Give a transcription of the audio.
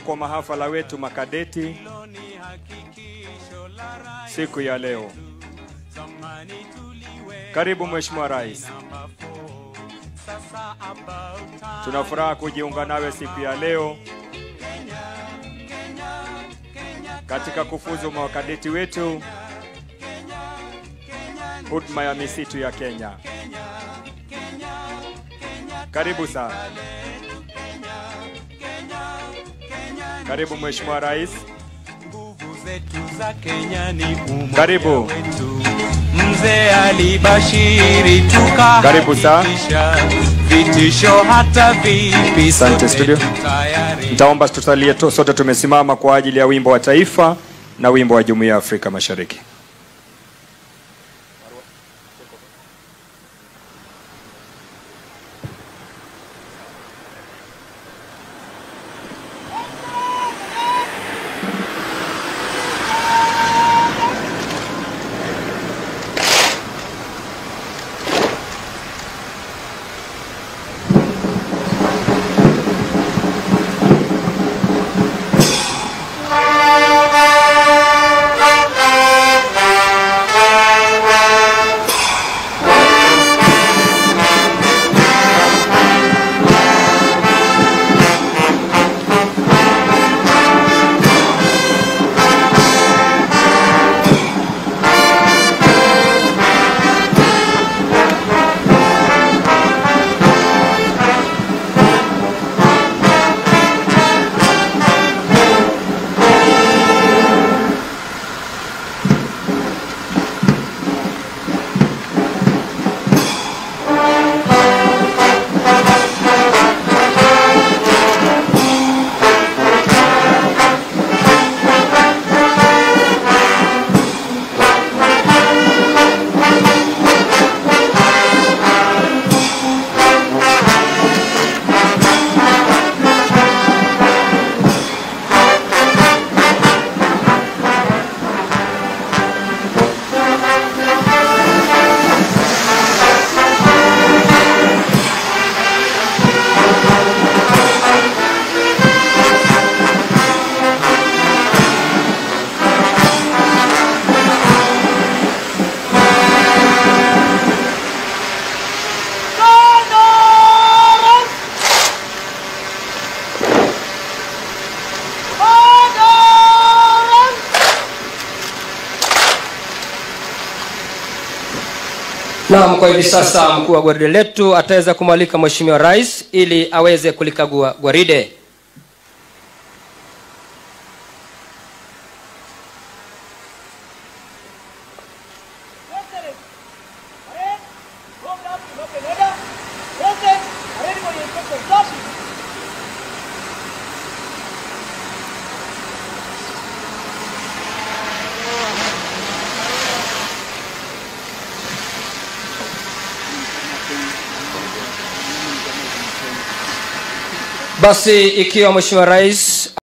kwa mahafala wetu makadeti siku ya leo. Karibu Mheshimiwa Rais, tuna furaha kujiunga nawe siku ya leo katika kufuzu mawakadeti wetu huduma ya misitu ya Kenya. Karibu sana. Karibu Mheshimiwa Rais. Nguvu zetu za Kenya ni umoja Karibu. wetu. Mzee alibashiri Karibu sana. tukahakikisha vitisho hata vipi Asante, sote studio. tutayari. Nitaomba tutalie tu- sote tumesimama kwa ajili ya wimbo wa taifa na wimbo wa Jumuiya ya Afrika Mashariki. Naam, kwa hivi sasa mkuu wa gwaride letu ataweza kumwalika Mheshimiwa Rais ili aweze kulikagua gwaride. Basi ikiwa Mheshimiwa Rais